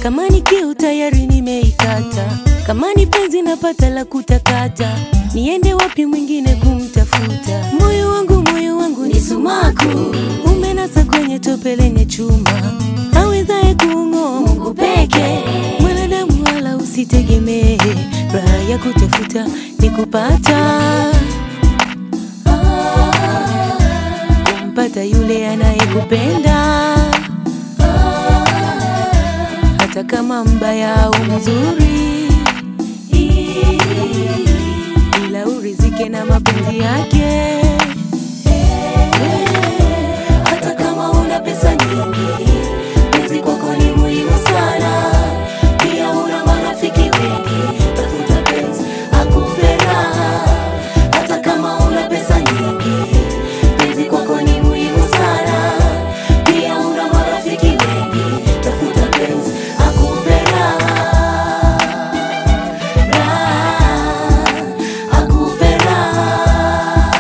kama ni kiu tayari nimeikata, kama ni penzi napata la kutakata, niende wapi mwingine kumtafuta? Moyo wangu moyo wangu ni sumaku, umenasa kwenye tope lenye chuma, awezaye kuung'oa Mungu peke. Mwanadamu wala usitegemee, raha ya kutafuta ni kupata kumpata yule anayekupenda hata kama mbaya au mzuri, ila urizike na mapenzi yake. Hata kama una pesa nyingi, penzi kwako ni muhimu sana. Pia una marafiki wengi, tafuta penzi akupe raha. Hata kama una pesa nyingi, penzi kwako ni muhimu sana. Pia una marafiki wengi, tafuta penzi akupe raha. Raha, akupe raha.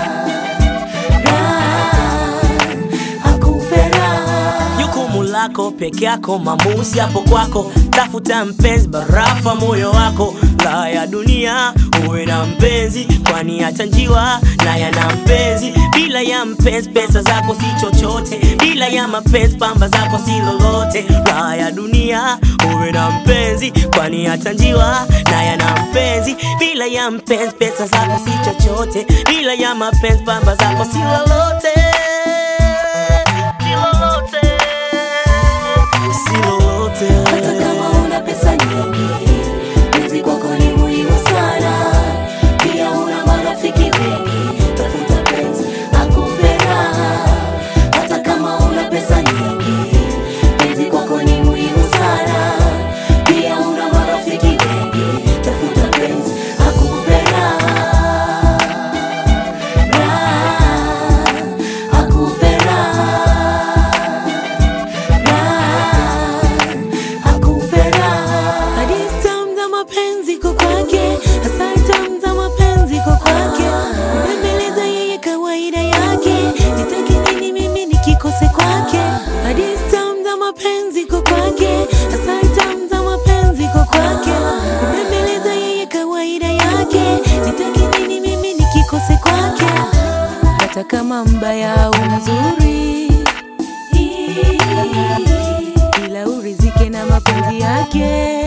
Raha, akupe raha. jukumu lako peke yako, maamuzi hapo kwako. Tafuta mpenzi, barafa moyo wako. Raha ya dunia uwe na mpenzi, kwani hata njiwa naye ana mpenzi. Bila ya mpenzi, pesa zako si chochote. Bila ya mapenzi, pamba zako si lolote. Raha ya dunia uwe na mpenzi, kwani hata njiwa naye ana mpenzi. Bila ya mpenzi, pesa zako si chochote. Bila ya mapenzi, pamba zako si lolote. Si lolote. Si lolote. Hata kama una pesa nyingi, penzi kwako ni muhimu sana. Pia una marafiki wengi, tafuta penzi akupe raha. Hata kama una pesa nyingi, penzi kwako ni muhimu sana. Pia una marafiki wengi, tafuta penzi akupe raha. Raha, akupe raha. Hadithi tamu za mapenzi kwa kwake, asali tamu za mapenzi kwa kwake, mbembeleza yeye kawaida yake, nitake nini mimi nikikose kwake? Hadithi tamu za mapenzi kwa kwake, asali tamu za mapenzi kwa kwake, mbembeleza yeye kawaida yake, nitake nini mimi nikikose kwake? Hata kama mbaya au mzuri ila urizike na mapenzi yake.